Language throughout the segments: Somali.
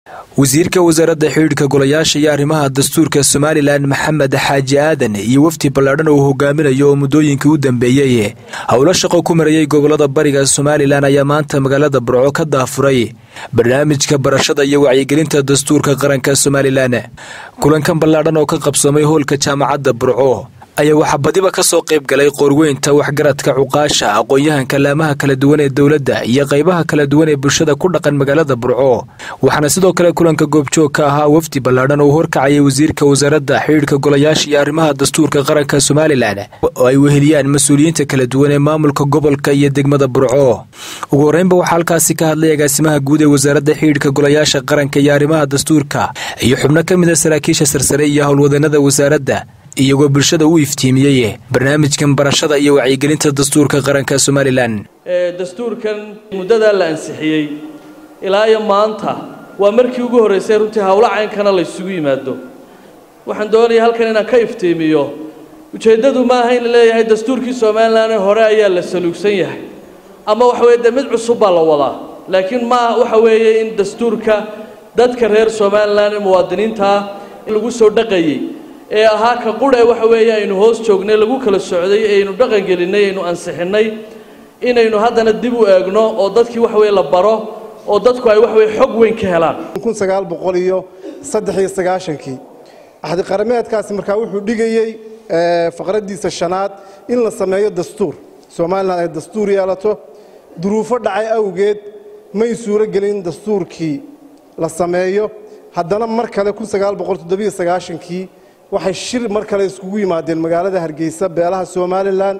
wasiirka wasaaradda xidhiidhka golayaasha iyo arrimaha dastuurka somalilan maxamed xaaji aadan iyo wafdi ballaadhan uu hogaaminayo oo muddooyinkii u dambeeyey howlo shaqo ku marayay gobolada bariga somalilan ayaa maanta magaalada burco ka daafuray barnaamijka barashada iyo wacyigelinta dastuurka qaranka somalilan kulankan ballaadhan oo ka qabsoomay hoolka jaamacadda burco ayaa waxaa badiba ka soo qayb galay qoorweynta waxgaradka cuqaasha aqoon-yahanka laamaha kala duwan ee dowladda iyo qaybaha kala duwan ee bulshada ku dhaqan magaalada burco waxaana sidoo kale kulanka goobjoog ka ahaa wafdi ballaadhan oo horkacayay wasiirka wasaaradda xidhiidhka golayaasha iyo arrimaha dastuurka qaranka somalilan oo ay weheliyaan mas-uuliyiinta kala duwan ee maamulka gobolka iyo degmada burco ugu horreynba waxaa halkaasi ka hadlay agaasimaha guud ee wasaaradda xidhiidhka golayaasha qaranka iyo arrimaha dastuurka iyo xubno ka mid a saraakiisha sarsare iyo howlwadanada wasaaradda iyagoo bulshada u iftiimiyey barnaamijkan barashada iyo wacyigelinta dastuurka qaranka somalilan dastuurkan muddadaa la ansixiyey ilaa iyo maanta waa markii ugu horraysay runtii howlo caynkana la ysugu yimaado waxaan doonayaa halkan inaan ka iftiimiyo ujeeddadu ma aha in la leeyahay dastuurkii somalilan ee hore ayaa la saluugsan yahay ama waxa weye dee mid cusub baa la wadaa laakiin ma waxa weeye in dastuurka dadka reer somalilan ee muwaadiniintaa lagu soo dhaqayey ee ahaa ka qurhe waxa weeye aynu hoos joognay lagu kala socday aynu dhaqangelinay aynu ansixinnay inaynu haddana dib u eegno oo dadkii waxa weye la baro oo dadku ay waxa weye xog weyn ka helaan kun sagaal boqol iyo saddex iyo sagaashankii axdi qarameedkaasi markaa wuxuu dhigayey faqraddiisa shanaad in la sameeyo dastuur somalilan ay dastuur yeelato duruufo dhacay awgeed may suuro gelin dastuurkii la sameeyo haddana mar kale kun sagaal boqol toddobiyo sagaashankii waxay shir mar kale iskugu yimaadeen magaalada hargeysa beelaha somalilan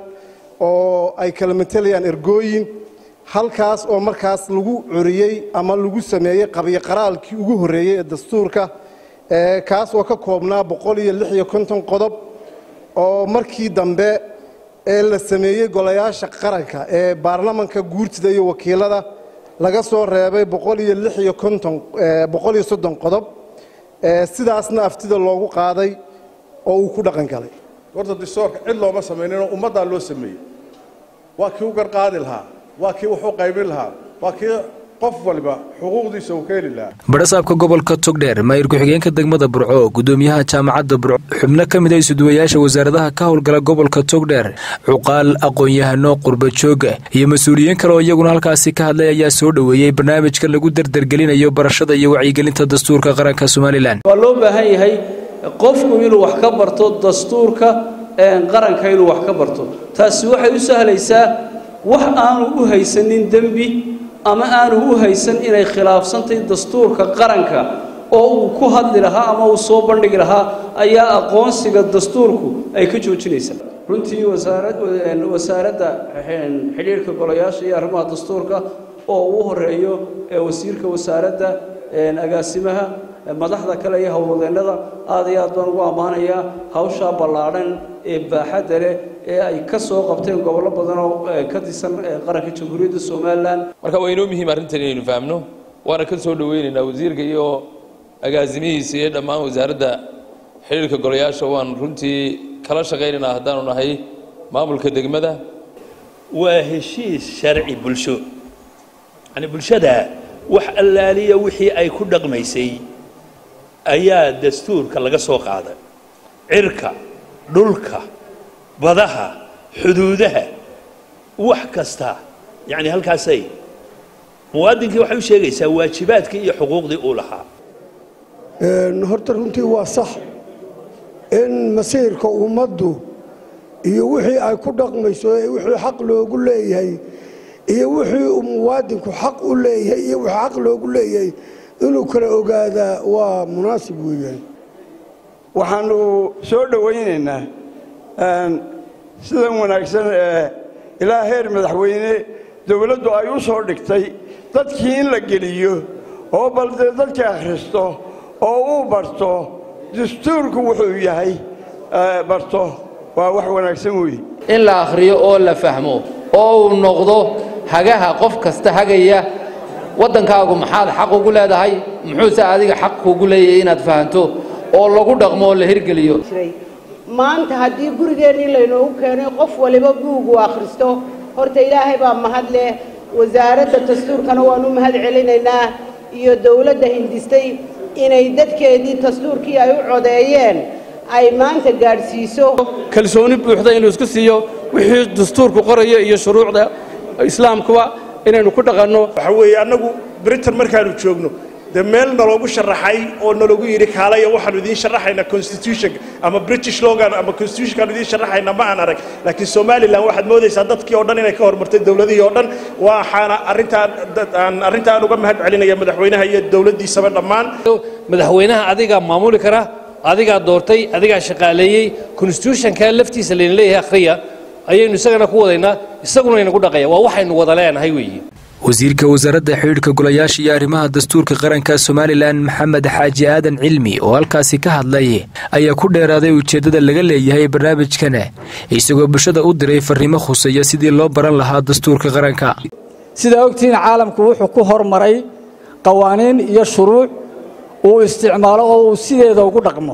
oo ay kala matelayaan ergooyin halkaas oo markaas lagu coriyey ama lagu sameeyey qabyo qaraalkii ugu horreeyey ee dastuurka kaas oo ka koobnaa boqol iyo lix iyo konton qodob oo markii dambe ee la sameeyey golayaasha qaranka ee baarlamanka guurtida iyo wakiilada laga soo reebay boqol iyo lix iyo konton boqol iyo soddon qodob sidaasna aftida loogu qaaday oo uu ku dhaqan galay horta dastuurka cid looma samayninoo ummaddaa loo sameeyey waa kii u garqaadi lahaa waa kii wax u qaybin lahaa waa kii qof waliba xuquuqdiisa uu ka heli lahaa badhasaabka gobolka togdheer maayir ku-xigeenka degmada burco gudoomiyaha jaamacadda burco xubno ka mid a isuduwayaasha wasaaradaha ka howlgala gobolka togdheer cuqaal aqoon-yahano qurbajooga iyo mas-uuliyiin kale oo iyaguna halkaasi ka hadlay ayaa soo dhoweeyey barnaamijka lagu dardargelinayo barashada iyo wacyigelinta dastuurka qaranka somalilan waa loo baahan yahay qofku inuu wax ka barto dastuurka qaranka inuu wax ka barto taasi waxay u sahlaysaa wax aanu u haysanin dembi ama aanu u haysan inay khilaafsantahy dastuurka qaranka oo uu ku hadli lahaa ama uu soo bandhigi lahaa ayaa aqoonsiga dastuurku ay ka joojinaysaa runtii wasaaradda xidhiirhka golayaasha iyo arrimaha dastuurka oo uu horeeyo wasiirka wasaaradda agaasimaha madaxda kale iyo howlwadeennada aad iyo aad baan ugu ammaanayaa hawshaa ballaadhan ee baaxadda leh ee ay ka soo qabteen gobollo badan oo ka tirsan qaranka jamhuuriyadda somalilan marka waa inoo muhiim arrintan inaynu fahamno waana ka soo dhoweynaynaa wasiirka iyo agaasimihiisa iyo dhammaan wasaaradda xidhiirka golayaasha waan runtii kala shaqaynaynaa haddaanu nahay maamulka degmada waa heshiis sharci bulsho yani bulshada wax allaaliya wixii ay ku dhaqmaysay ayaa dastuurka laga soo qaaday cirka dhulka badaha xuduudaha wax kasta yacni halkaasay muwaadinkii waxay u sheegaysaa waajibaadkii iyo xuquuqdii uu lahaa horta runtii waa sax in masiirka ummaddu iyo wixii ay ku dhaqmayso ee wixii xaq loogu leeyahay iyo wixii uu muwaadinku xaq u leeyahay iyo wixii xaq loogu leeyahay inuu kala ogaadaa waa munaasib weeyaan waxaanu soo dhowaynaynaa sidan wanaagsan ee ilaa heer madaxweyne dowladdu ay u soo dhigtay dadkii in la geliyo oo bal dee dadkii akhristo oo uu barto dastuurku wuxuu yahay barto waa wax wanaagsan weeye in la akhriyo oo la fahmo oo uu noqdo hagaha qof kasta hagaya waddankaagu maxaad xaq ugu leedahay muxuuse adiga xaq kuugu leeyahay inaad fahanto oo lagu dhaqmo oo la hirgeliyo maanta haddii gurigeennii laynoogu keenay qof waliba buugu akhristo horta ilaahay baa mahad leh wasaaradda dastuurkana waanu mahad celinaynaa iyo dowladda hindistay inay dadkeedii dastuurkii ay u codeeyeen ay maanta gaadhsiiso kalsooni buuxda inuu isku siiyo wixii dastuurku qoraya iyo shuruucda islaamkuba inaynu ku dhaqanno waxa weeye annagu britain markaanu joogno dee meel naloogu sharaxay oo nalagu yidhi kaalaya waxaanu idiin sharaxaynaa constitution ama british logan ama constitutionkaanu idiin sharaxaynaa ma aan arag laakiin somalilan waxaad moodaysaa dadkii oo dhan inay ka hormartay dowladihii oo dhan waxaana arrintaan aan arrintaan uga mahad celinaya madaxweynaha iyo dowladdiisaba dhammaan madaxweynaha adigaa maamuli kara adigaa doortay adigaa shaqaaleeyey constitutionka laftiisa layna leeyahay akhriya ayaynu isagana ku wadaynaa isaguna inagu dhaqaya waa waxaynu wada leenahay weeye wasiirka wasaaradda xidhiidhka golayaasha iyo arrimaha dastuurka qaranka somalilan maxamed xaaji aadan cilmi oo halkaasi ka hadlay ayaa ku dheeraaday ujeeddada laga leeyahay barnaamijkan isagoo bulshada u diray farriimo khuseeya sidii loo baran lahaa dastuurka qaranka sidaa ogtihiin caalamku wuxuu ku hormaray qawaaniin iyo shuruuc uu isticmaalo oo uu sideeda ugu dhaqmo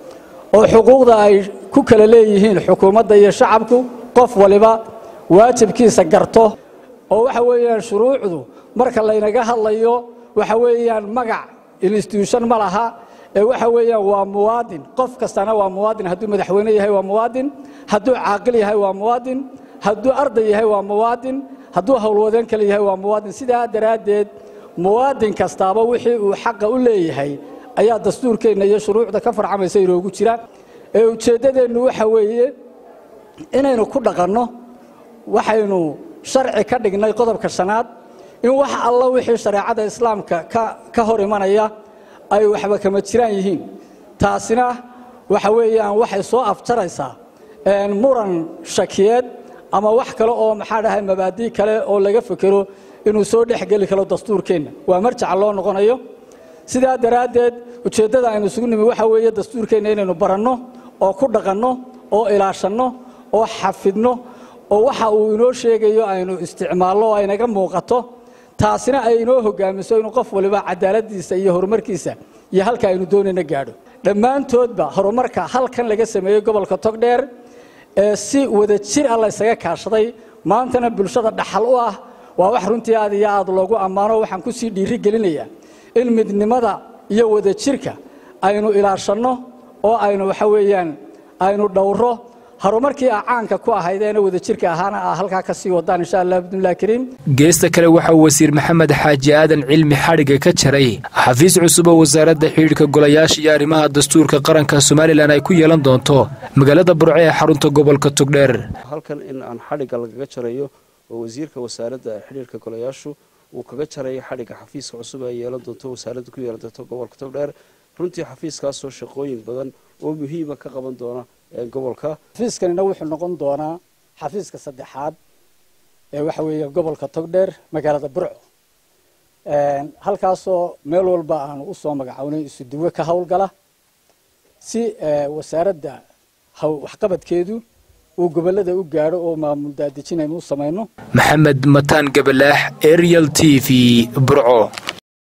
oo xuquuqda ay ku kala leeyihiin xukuumadda iyo shacabku qof waliba waajibkiisa garto oo waxa weeyaan shuruucdu marka laynaga hadlayo waxa weeyaan magac institution ma laha ee waxa weeyaan waa muwaadin qof kastana waa muwaadin hadduu madaxweyne yahay waa muwaadin hadduu caaqil yahay waa muwaadin hadduu arday yahay waa muwaadin hadduu howlwadeen kale yahay waa muwaadin sidaa daraaddeed muwaadin kastaaba wixii uu xaqa u leeyahay ayaa dastuurkeenna iyo shuruucda ka farcamaysa inoogu jira ee ujeeddadeennu waxa weeye inaynu ku dhaqanno waxaynu sharci ka dhignay qodobka shanaad in wax alla wixii shareecada islaamka ka hor imanaya ay waxba kama jiraan yihiin taasina waxa weeyaan waxay soo afjaraysaa muran shakiyeed ama wax kale oo maxaa dhahay mabaadii kale oo laga fekero inuu soo dhexgeli karo dastuurkeenna waa marjaca loo noqonayo sidaa daraaddeed ujeeddada aynu isugu nimi waxa weeye dastuurkeenna inaynu baranno oo ku dhaqanno oo ilaashanno oo xafidno oo waxa uu inoo sheegayo aynu isticmaalno oo aynaga muuqato taasina ay inoo hogaamiso inuu qof waliba cadaaladiisa iyo horumarkiisa iyo halka aynu doonayna gaadho dhammaantoodba horumarka halkan laga sameeyey gobolka togdheer ee si wada jir ah laysaga kaashaday maantana bulshada dhaxal u ah waa wax runtii aad iyo aad loogu ammaano waxaan ku sii dhiiri gelinayaa in midnimada iyo wada jirka aynu ilaashanno oo aynu waxa weeyaan aynu dhowro horumarkii a caanka ku ahaydeena wadajirka ahaana a halkaa ka sii wadaan insha allah bidnillahi kariim geesta kale waxaa wasiir maxamed xaaji aadan cilmi xadhigga ka jaray xafiis cusub oo wasaaradda xidhiidhka golayaasha iyo arrimaha dastuurka qaranka somalilan ay ku yeelan doonto magaalada burco ee xarunta gobolka togdheer halkan in aan xadhigga lagaga jarayo oo wasiirka wasaaradda xidhiidhka golayaashu uu kaga jarayo xadhigga xafiiska cusub ay yeelan doonto wasaaradda ku yeelan doonto gobolka togdheer runtii xafiiskaasoo shaqooyin badan oo muhiima ka qaban doona gobolka xafiiskanina wuxuu noqon doonaa xafiiska saddexaad ee waxa weeye gobolka togdheer magaalada burco halkaasoo meel walba aanu usoo magacownay isuduwe ka howlgala si wasaaradda waxqabadkeedu uu gobolada u gaadho oo maamul daadejin aynu u samayno maxamed mataan gabalaax ariel t v burco